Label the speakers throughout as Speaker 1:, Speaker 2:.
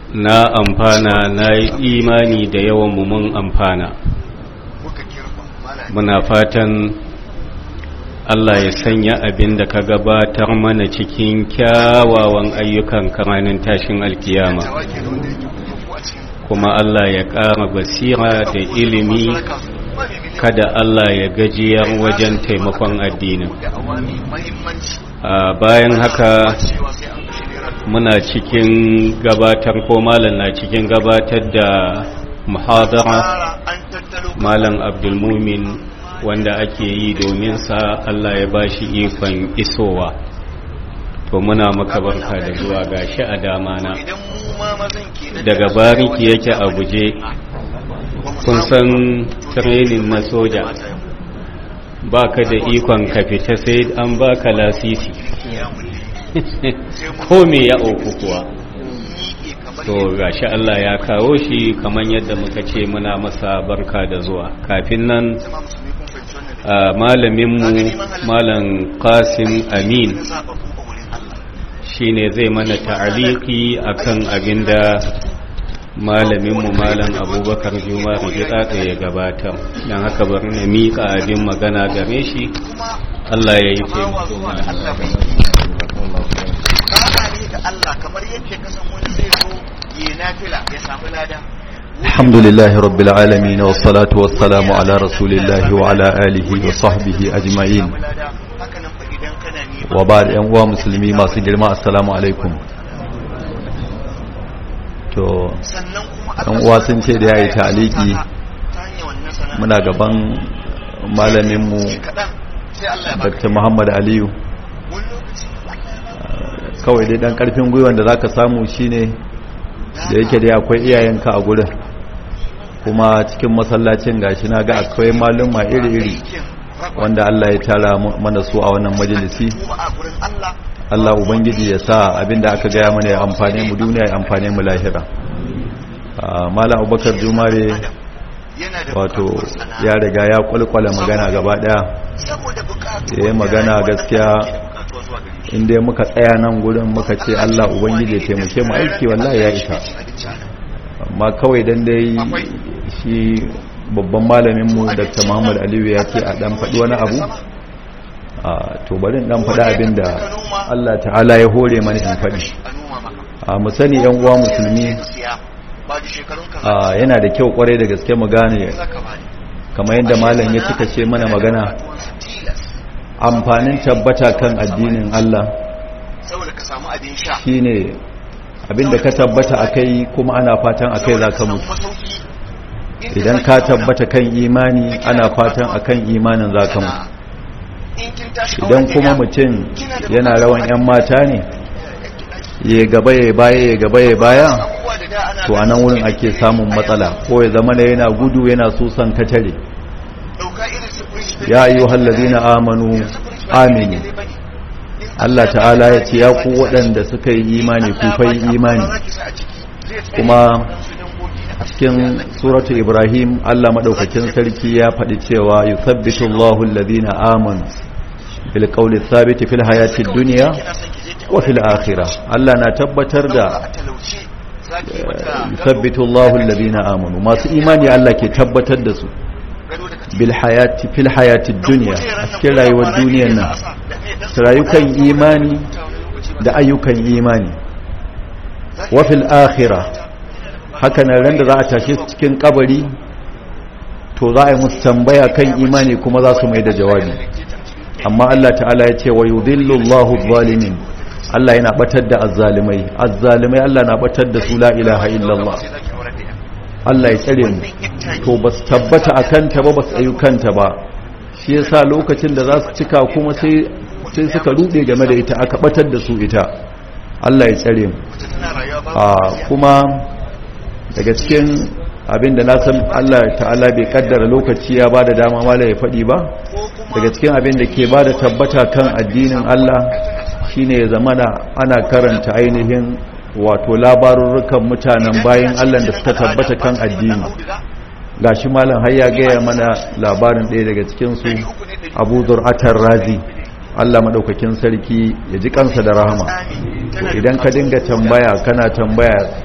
Speaker 1: na amfana na yi imani da yawan mu mun amfana muna fatan Allah ya sanya abin da ka gabatar mana cikin kyawawan ayyukan kamanin tashin alkiyama kuma Allah ya ƙara basira da ilimi kada Allah ya gajiyar wajen taimakon addinin bayan haka muna cikin gabatar ko malam na cikin gabatar da muhadara malam abdulmumin wanda ake yi domin sa Allah ya bashi ikon isowa to muna maka barka da zuwa gashi a dama na daga bariki yake a guje kun san training na soja baka da ikon ka fita sai an baka lasisi ko me ya auku kuwa to gashi Allah ya kawo shi kamar yadda muka ce muna masa barka da zuwa kafin nan malaminmu malam qasim amin shine zai mana ta'aliki akan abinda malaminmu malam abubakar juma rigida ya gabatar don haka bari na miƙa abin magana game shi Allah ya yi taimako
Speaker 2: الحمد لله رب العالمين والصلاة والسلام على رسول الله وعلى آله وصحبه أجمعين وبعد أنواع مسلمي ما سجل ما السلام عليكم to ɗan uwa sun ce da ya yi taliki muna gaban malaminmu dr muhammad aliyu kawai dai ɗan ƙarfin gwiwan da za ka samu shine da yake dai akwai iyayenka a gurin kuma cikin masallacin gashi na ga akwai maluma iri-iri wanda Allah ya tara mana su a wannan majalisi Allah ubangiji ya sa abinda aka gaya mana ya amfane mu duniya ya amfane mu lahira mala abubakar jumare wato ya riga ya kwalkwala magana gaba daya ya yi magana gaskiya inda muka tsaya nan gurin muka ce Allah ubangiji ya taimake mu aiki wallahi ya isa amma kawai dan dai shi babban malamin mu Dr. Muhammad Aliyu ya ce a dan faɗi wani abu a to bari dan faɗi abin da Allah ta'ala ya hore mana in faɗi a mu sani yan uwa musulmi a yana da kyau kwarai da gaske mu gane kamar yadda malam ya cika ce mana magana amfanin tabbata kan addinin Allah shine abinda ka tabbata akai kuma ana fatan akai zaka mutu idan ka tabbata kan imani ana fatan akan imanin zaka mutu idan kuma mutum yana rawan yan mata ne ya gaba ya baya ya gaba ya baya to a nan wurin ake samun matsala ko ya zama da yana gudu yana susan katare ya ayyuhal ladina amanu aminu Allah ta'ala ya ce ya ku waɗanda suka yi imani ku fa yi imani kuma a cikin suratu ibrahim Allah madaukakin sarki ya faɗi cewa yuthabbitu Allahu alladhina amanu bil qawli thabit fil hayati dunya wa fil akhirah Allah na tabbatar da yuthabbitu Allahu alladhina amanu masu imani Allah ke tabbatar da su bil hayati fil hayati dunya a cikin rayuwar duniyar nan su rayukan imani da ayyukan imani wa fil akhirah haka nan ran da za a tashe su cikin kabari to za a yi musu tambaya kan imani kuma za su mai da jawabi amma Allah ta'ala ya ce wa yudhillu Allahu zalimin Allah yana batar da azzalimai azzalimai Allah na batar da su la ilaha illallah Allah ya tsare mu to ba su tabbata a kanta ba ba su tsayu kanta ba shi yasa lokacin da za su cika kuma sai sai suka rude game da ita aka batar da su ita Allah ya tsare mu a kuma daga cikin abin da na san Allah ta'ala bai kaddara lokaci ya bada dama mala ya faɗi ba daga cikin abin da ke bada tabbata kan addinin Allah shine ya zamana ana karanta ainihin wato labarurrukan mutanen bayan Allah da suka tabbata kan addini gashi malam har ya gaya mana labarin ɗaya daga cikin su Abu Zur'atar Razi Allah madaukakin sarki ya ji kansa da rahama idan ka dinga tambaya kana tambaya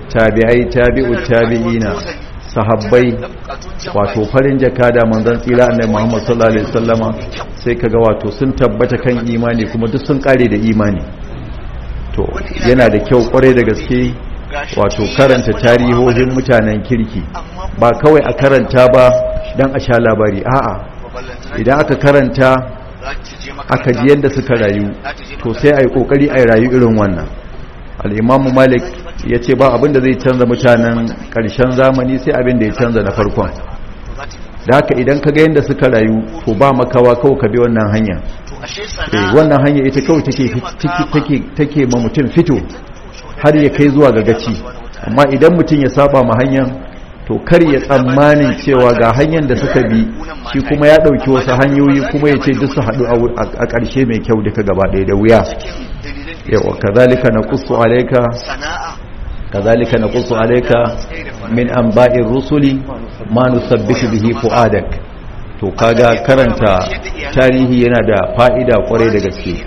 Speaker 2: tabi'ai tabi'u tabi'ina sahabbai wato farin jakada manzon tsira annabi Muhammad sallallahu alaihi wasallama sai kaga wato sun tabbata kan imani kuma duk sun kare da imani to yana da kyau kwarai da gaske wato karanta tarihohin mutanen kirki ba kawai a karanta ba dan a sha labari a'a idan aka karanta aka ji yadda suka rayu to sai a yi kokari a rayu irin wannan al'imamu malik ya ce ba abin da zai canza mutanen ƙarshen zamani sai abin da ya canza na farkon da haka idan ka ga yadda suka rayu to ba makawa kawai ka bi wannan hanya wannan hanya ita kawai take ma mutum fito har ya kai zuwa ga gaci amma idan mutum ya saba ma hanyar to kar ya tsammanin cewa ga hanyar da suka bi shi kuma ya ɗauki wasu hanyoyi kuma ya ce duk su haɗu a ƙarshe mai kyau duka gaba ɗaya da wuya yawa kazalika na kusu alaika kazalika na kusu alaika min an ba'in rusuli ma nusabbitu bihi fu'adak to kaga karanta tarihi yana da fa'ida kwarai da gaske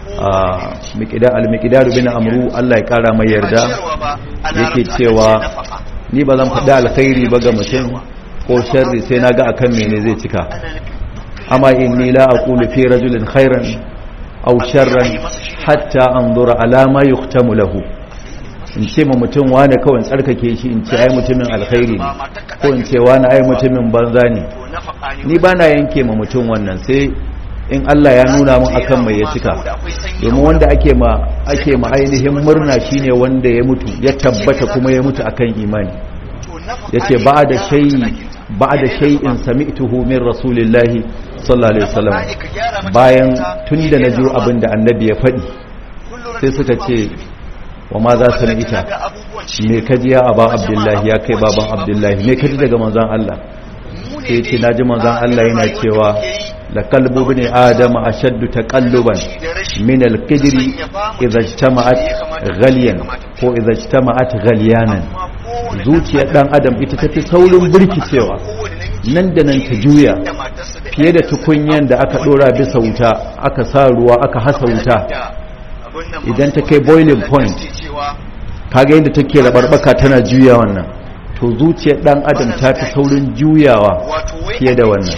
Speaker 2: al-miqdar bin amru Allah ya kara mai yarda yake cewa ni ba zan faɗi alkhairi ba ga mutum ko sharri sai na ga akan mene zai cika amma inni la aqulu fi rajulin khairan aw sharran hatta anzura ala ma yuhtamu lahu in ce ma mutum wani kawai tsarkake shi in ce ai mutumin alkhairi ne ko in ce wani ai mutumin banza ne ni ba na yanke ma mutum wannan sai in Allah ya nuna mun akan mai ya cika domin wanda ake ma ake ma ainihin murna shine wanda ya mutu ya tabbata kuma ya mutu akan imani yace ba'da shay'i ba'da shay'in sami'tuhu min rasulillahi sallallahu alaihi wasallam bayan tunda na ji abin da annabi ya faɗi sai suka ce wa ma za su ita me kaji ya aba abdullahi ya kai baban abdullahi me kaji daga manzon Allah sai ce naji manzon Allah yana cewa لقلب ابن آدم أشد تقلبا من القدر إذا اجتمعت غليا ko إذا اجتمعت غليانا zuciyar dan adam ita tafi saurin burkicewa nan da nan ta juya fiye da tukunyan da aka dora bisa wuta aka sa ruwa aka hasa wuta idan ta kai boiling point kaga yadda take rabarbaka tana juya wannan to zuciyar dan adam ta fi saurin juyawa fiye da wannan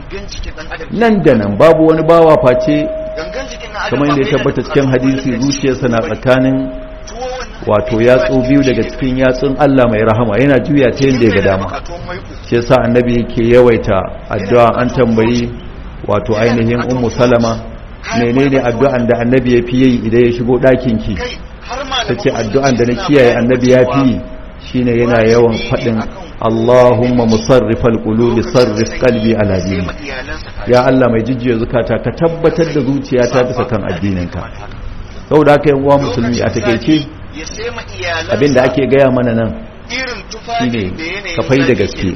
Speaker 2: nan da nan babu wani bawa face kamar yadda ya tabbata cikin hadisi zuciyarsa na tsakanin wato yatsu biyu daga cikin yatsun Allah mai rahama yana juya ta yadda ya ga dama shi yasa annabi yake yawaita addu'a an tambayi wato ainihin ummu salama menene addu'an da annabi ya fi yi idan ya shigo ɗakin ki tace addu'an da na kiyaye annabi ya fi yi shine yana yawan faɗin Allahumma musarrifal qulubi sarrif qalbi ala dini ya Allah mai jijjiya zukata ka tabbatar da zuciyata bisa kan addininka saboda haka yan uwa musulmi a takeice abinda ake gaya mana nan shine ka fai da gaske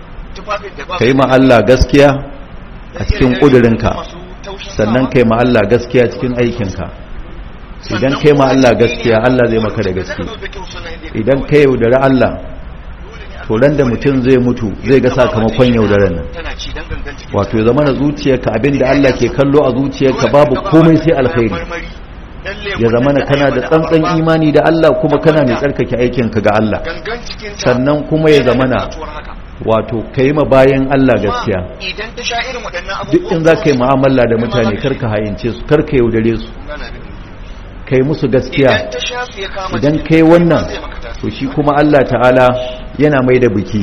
Speaker 2: kai ma Allah gaskiya a cikin kudurinka sannan kai ma Allah gaskiya cikin aikinka idan kai ma Allah gaskiya Allah zai maka da gaske idan kai yaudari Allah to ran da mutum zai mutu zai ga sakamakon yaudaran nan wato ya zama na zuciyarka abinda Allah ke kallo a zuciyarka babu komai sai alkhairi ya zama na kana da tsantsan imani da Allah kuma kana mai tsarkake aikinka ga Allah sannan kuma ya zama na wato ka yi ma bayan Allah gaskiya duk in za ka yi ma'amala da mutane karka hayince su karka yaudare su kai musu gaskiya idan kai wannan to shi kuma Allah ta'ala yana mai da biki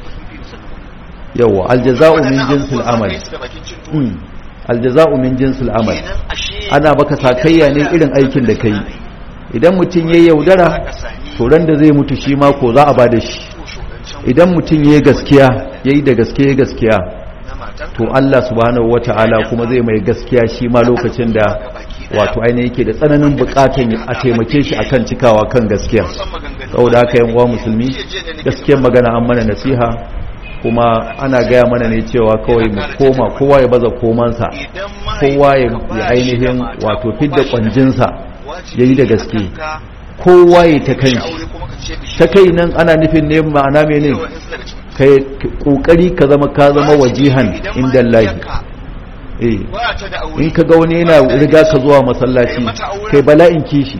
Speaker 2: yawa aljaza'u min jinsil amal aljaza'u min jinsil amal ana baka sakayya ne irin aikin da kai idan mutum yayi yaudara to ran da zai mutu shi ma ko za a bada shi idan mutum yayi gaskiya yayi da gaskiya gaskiya to Allah subhanahu wata'ala kuma zai mai gaskiya shi ma lokacin da wato ainihin yake da tsananin bukatan a taimake shi akan cikawa kan gaskiya saboda haka yan uwa musulmi gaskiyar magana an mana nasiha kuma ana gaya mana ne cewa kawai mu koma kowa ya baza komansa kowa ya ainihin wato fidda kwanjinsa ya yi da gaske kowa ya ta kai ta kai nan ana nufin ne ma'ana mene kai kokari ka zama ka zama wajihan inda lahi in ka ga wani yana riga ka zuwa masallaci kai bala'in kishi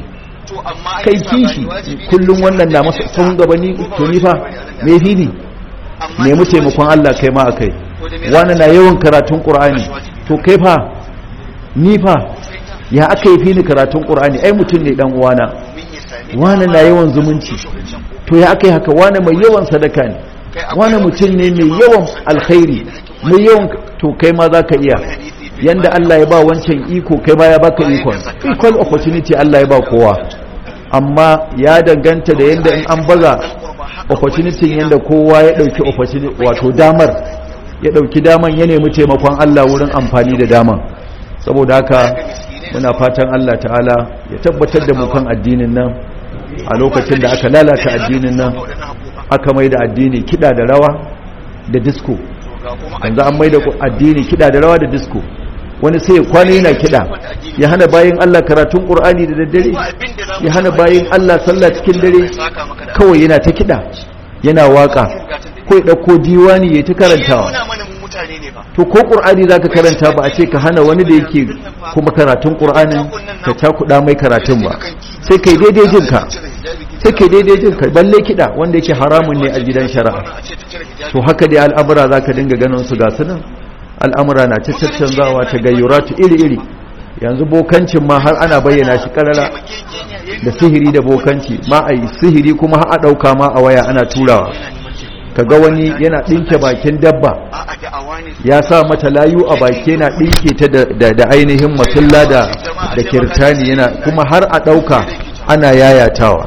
Speaker 2: kai kishi kullum wannan na masa sun gaba ni to ni fa me fi ni nemi taimakon Allah kai ma akai wani na yawan karatun Qur'ani to kai fa ni fa ya aka yi fi ni karatun Qur'ani ai mutum ne dan uwana wani na yawan zumunci to ya aka yi haka wani mai yawan sadaka ne wani mutum ne mai yawan alkhairi mai yawan to kai ma za ka iya yanda Allah ya ba wancan iko kai ma ya baka ikon equal opportunity Allah ya ba kowa amma ya danganta da yanda in an baza opportunity yanda kowa ya dauki opportunity wato damar ya dauki daman ya nemi taimakon Allah wurin amfani da daman saboda haka muna fatan Allah ta'ala ya tabbatar da mu kan addinin nan a lokacin da aka lalata addinin nan aka mai da addini kida da rawa da disco yanzu an mai da addini kida da rawa da disco wani sai ya kwana yana kida ya hana bayan Allah karatun Qur'ani da daddare ya hana bayan Allah sallah cikin dare kawai yana ta kida yana waka ko ya dauko diwani ya ta karantawa to ko Qur'ani zaka karanta ba a ce ka hana wani da yake kuma karatun Qur'anin ka cakuda mai karatun ba sai kai daidai jinka sai kai daidai jinka balle kida wanda yake haramun ne a gidan shari'a to haka dai al'amura zaka dinga ganin su ga sunan al'amura na ta caccanzawa ta gayyuratu iri-iri yanzu bokancin ma har ana bayyana shi karara da sihiri da bokanci ma a yi sihiri kuma har a ɗauka ma a waya ana turawa kaga wani yana ɗinke bakin dabba ya sa mata layu a baki yana ɗinke ta da ainihin masulla da da kirtani yana kuma har a ɗauka ana yayatawa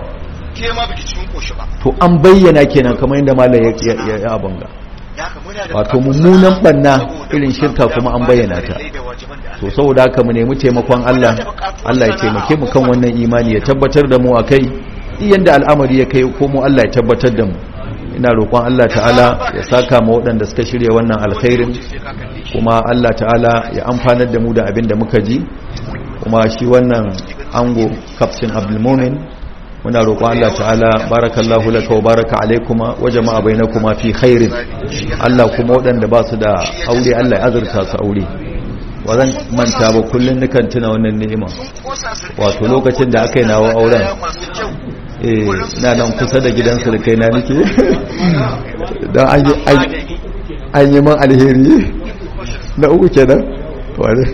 Speaker 2: to an bayyana kenan kamar yadda malam ya ya abanga wato mummunan banna irin shirka kuma an bayyana ta to saboda haka mu nemi taimakon Allah Allah ya taimake mu kan wannan imani ya tabbatar da mu akai yanda al'amari ya kai ko mu Allah ya tabbatar da mu ina roƙon Allah ta'ala ya saka ma waɗanda suka shirya wannan alkhairin kuma Allah ta'ala ya amfanar da mu da abin da muka ji kuma shi wannan ango kaftin abdulmumin muna roƙon Allah ta'ala barakallahu laka wa baraka alaikuma wa jama'a bainakuma fi khairin Allah kuma waɗanda ba su da aure Allah ya azurta su aure wa zan manta ba kullun nukan tuna wannan ni'ima wato lokacin da aka yi nawa auren eh na nan kusa da gidan sulkai na nake dan an yi man alheri na uku kenan ware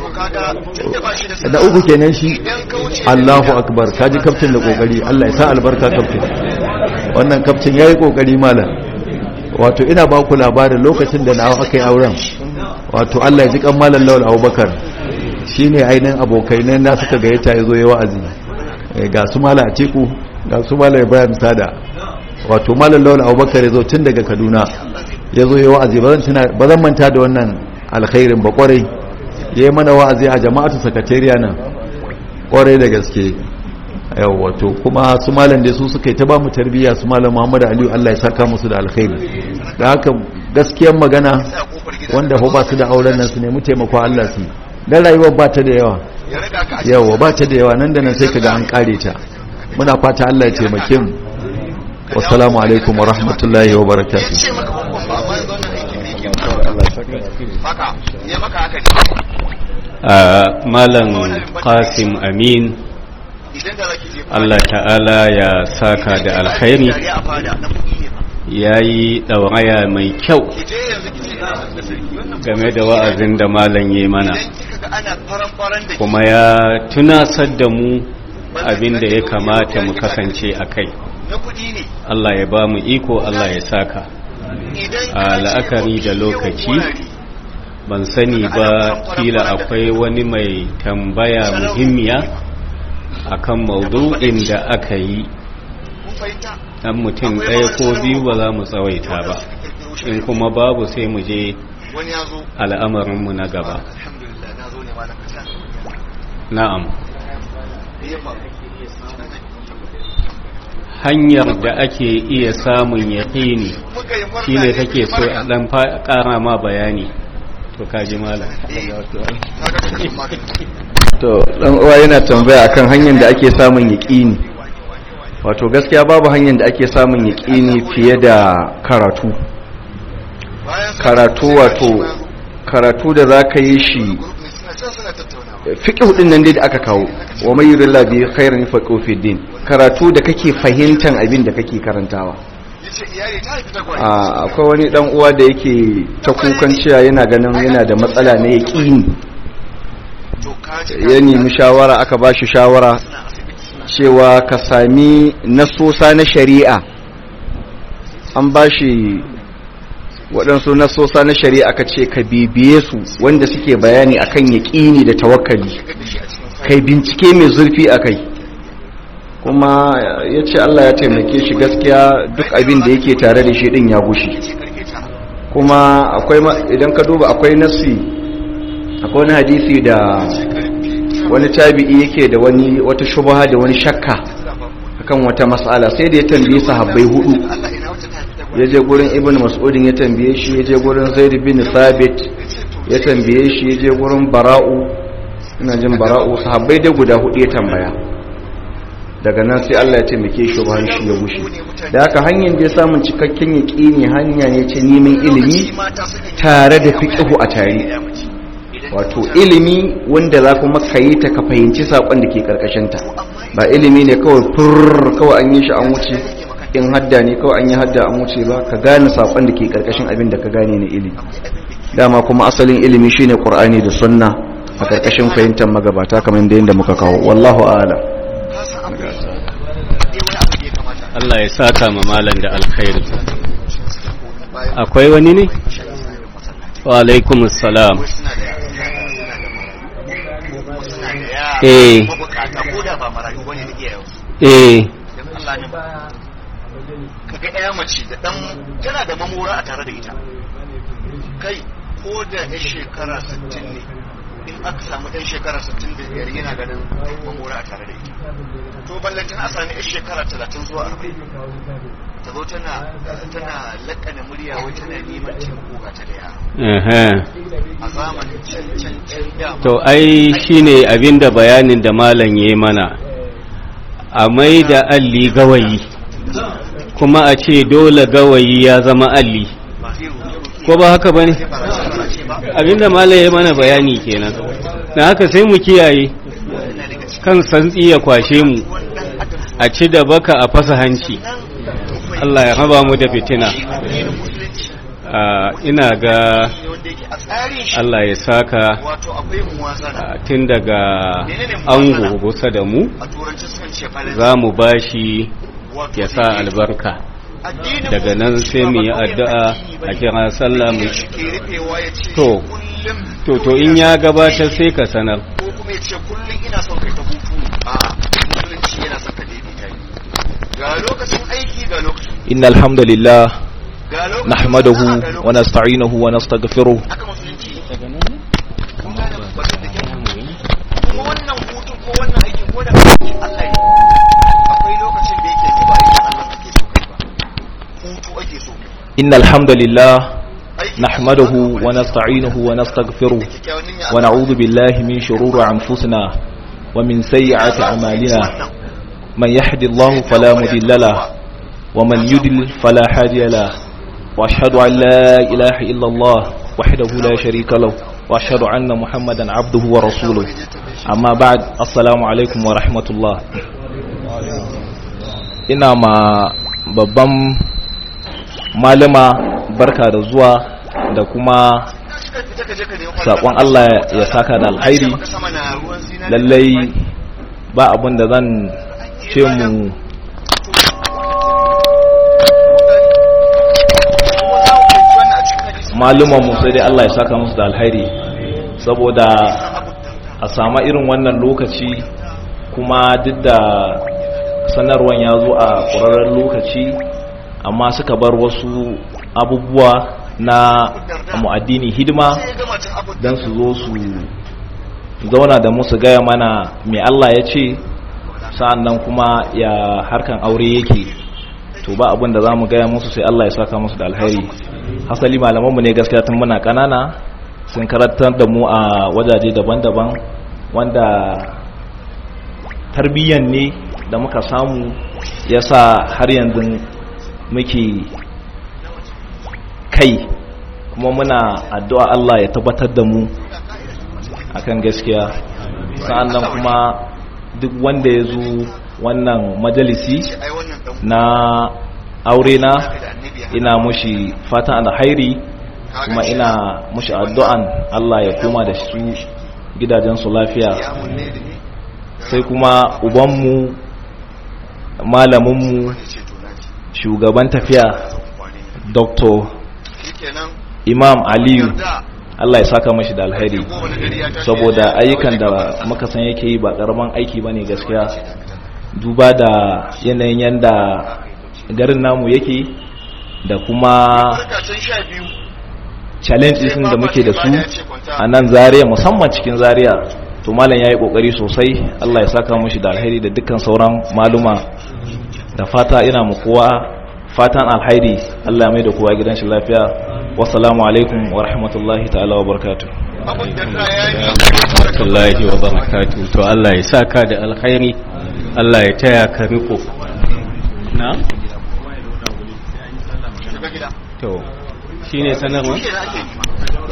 Speaker 2: na uku kenan shi Allahu akbar kaji kaftin da kokari Allah ya sa albarka kaftin wannan kaftin yayi kokari malam wato ina ba ku labarin lokacin da na aka yi auren wato Allah ya ji kan malam Lawal Abubakar shine ainihin abokai ne na suka gayyata yazo ya wa'azi ga su malam Atiku ga su malam Ibrahim Sada wato malam Lawal Abubakar yazo tun daga Kaduna yazo ya wa'azi ba zan manta da wannan alkhairin ba kwarai ya yi mana wa'azi a jama'atu sakatariya nan kwarai da gaske wato kuma su malam da su suka yi ta ba mu tarbiyya su malam muhammadu aliyu allah ya saka musu da alkhairi da haka gaskiyar magana wanda ba su da auren nan su nemi taimako allah su dan rayuwar ba ta da yawa yawa ba ta da yawa nan da nan sai kaga an kare ta muna fata allah ya taimake mu wassalamu alaikum wa rahmatullahi wa barakatuh
Speaker 1: malam qasim amin Allah ta'ala ya saka da alkhairi ya yi ɗauraya mai kyau game da wa'azin da malam ya mana kuma ya tunasar da mu abin da ya kamata mu kasance a kai Allah ya ba mu iko Allah ya saka a la'akari da lokaci ban sani ba kila akwai wani mai tambaya muhimmiya akan maudu'in da aka yi dan mutum ɗaya ko biyu ba za mu tsawaita ba in kuma babu sai mu je al'amarinmu na gaba na'am hanyar da ake iya samun yaƙini shi ne take so a ɗan ƙara ma bayani to kaji malam
Speaker 3: to dan uwa yana tambaya akan hanyar da ake samun yaƙini wato gaskiya babu hanyar da ake samun yaƙini fiye da karatu karatu wato karatu da za ka yi shi fiqh din nan dai da aka kawo wa may yurillahi bi khairin faqihu fi din karatu da kake fahimtan abin da kake karantawa akwai wani dan uwa da yake ta kukan cewa yana ganin yana da matsala na yaqini ya nemi shawara aka ba shi shawara cewa ka sami nasosa na shari'a an ba shi waɗansu nasosa na shari'a ka ce ka bibiye su wanda suke bayani akan yaƙini da tawakkali kai bincike mai zurfi a kai kuma ya ce Allah ya taimake shi gaskiya duk abin da yake tare da shi ɗin ya gushi kuma akwai idan ka duba akwai nasi akwai wani hadisi da wani tabi'i yake da wani wata shubha da wani shakka akan wata mas'ala sai da ya tambaye sahabbai hudu ya je gurin ibn mas'udin ya tambaye shi ya je gurin zaid bin thabit ya tambaye shi ya je gurin bara'u ina jin bara'u sahabbai da guda hudu ya tambaya daga nan sai Allah ya taimake shi ba shi ya gushe da haka hanyar da samun cikakken yaqini hanya ne ce neman ilimi tare da fiqhu a tare wato ilimi wanda za kuma ka yi ta ka fahimci saƙon da ke ƙarƙashinta ba ilimi ne kawai furr kawai an yi shi an wuce in hadda ne kawai an yi hadda an wuce ba ka gane saƙon da ke ƙarƙashin abin da ka gane na ilimi dama kuma asalin ilimi shine qur'ani da sunna a ƙarƙashin fahimtar magabata kamar da yadda muka kawo wallahu a'lam
Speaker 1: Allah ya saka ma malam da alkhairi akwai wani ne wa alaikumus salam eh eh
Speaker 4: kaga ɗaya mace da ɗan tana da mamora a tare da ita kai ko da ya shekara 60 ne in aka samu ɗan shekara 65 yana ganin mamora a tare da ita to ballantin a sami yan shekara 30 zuwa 40 ta zo tana tana lakana murya wai tana neman taimako ga ta da yara a zamanin can can can da
Speaker 1: to ai shine abinda bayanin da malam yayi mana a mai da alli gawayi kuma a ce dole gawayi ya zama alli ko ba haka bane abinda malam yayi mana bayani kenan dan haka sai mu kiyaye kan santsi ya kwashe mu a ci da baka a fasa hanci Allah ya raba mu da fitina ina ga Allah ya saka tun daga ango kusa da mu za mu bashi ya sa albarka daga nan sai mu yi addu'a a kira sallah mu to to to in ya gabatar sai ka sanar
Speaker 4: ko kuma ya ce kullum ina son kai ta hutu a musulunci yana son ka daidaita ga lokacin aiki ga lokacin
Speaker 5: إن الحمد لله
Speaker 4: ga lokacin
Speaker 5: نحمده
Speaker 4: sana'a ga lokacin-
Speaker 5: ونستعينه ونستغفره
Speaker 4: haka musulunci kun gane batun da kyau kuma wannan hutun ko wannan aikin ko da aikin Allah ne akwai lokacin da yake ba aikin Allah ake so kai ba hutu ake so
Speaker 5: إن الحمد لله
Speaker 4: Aikin
Speaker 5: نحمده
Speaker 4: Allah ne.
Speaker 5: ونستعينه ونستغفره
Speaker 4: Da kyakkyawan niyya Allah
Speaker 5: ونعوذ بالله من شرور أنفسنا ومن سيئات أعمالنا من يهد الله فلا مضل له ومن يضلل فلا هادي له وأشهد أن لا إله إلا الله وحده لا شريك له وأشهد أن محمدا عبده ورسوله أما بعد السلام عليكم ورحمة الله ina ma babban malama barka da zuwa da kuma
Speaker 4: Fita ka je ka nemi
Speaker 5: saƙon Allah ya saka da alhairi
Speaker 4: maka sama na ruwan zinari
Speaker 5: lallai ba abin da zan ce mu malumanmu sai dai Allah ya saka musu da alhairi saboda a sama irin wannan lokaci kuma duk da sanarwan ya zo a ƙwararren lokaci amma suka bar wasu abubuwa na mu'addini hidima don su zo su zauna da musu gaya mana mai Allah ya ce sa'an nan kuma ya harkan aure yake to ba abin da za mu gaya musu sai Allah ya saka musu da alheri hasali malamanmu ne gaskiya tun muna kanana sun karantar da mu a wajaje daban-daban wanda tarbiyyan ne da muka samu ya sa har yanzu muke kai kuma muna addu'a Allah ya tabbatar da mu akan gaskiya sa'annan kuma duk wanda ya zo wannan majalisi
Speaker 4: ai wannan dan
Speaker 5: na aure na ina mushi fatan alhairi kuma ina mushi addu'an Allah ya koma da su gidajensu lafiya
Speaker 4: ya mun ne da ni
Speaker 5: sai kuma ubanmu malaminmu
Speaker 4: ya ce to naji
Speaker 5: shugaban tafiya
Speaker 4: kwane
Speaker 5: dr
Speaker 4: shikenan
Speaker 5: imam aliyu
Speaker 4: yarda
Speaker 5: Allah ya saka mashi da alheri
Speaker 4: ko wani gari ya tashi
Speaker 5: saboda ayyukan da muka san yake yi ba karaman aiki bane gaskiya duba da yanayin yanda garin namu yake da kuma
Speaker 4: can sha biyu
Speaker 5: challenges din da muke da su a nan zaria musamman cikin zaria to malam yayi kokari sosai Allah ya saka mashi da alheri da dukkan sauran maluma da fata ina mu kowa fatan alheri Allah ya mai da kowa gidan shi lafiya wassalamu alaikum wa rahmatullahi ta'ala wa barakatuh
Speaker 4: abin da ta yayi
Speaker 1: rahmatullahi wa barakatuh to Allah ya saka da alkhairi Allah ya taya ka riko na
Speaker 4: shiga gida
Speaker 1: to shine sanarwa
Speaker 4: shi ne ake nema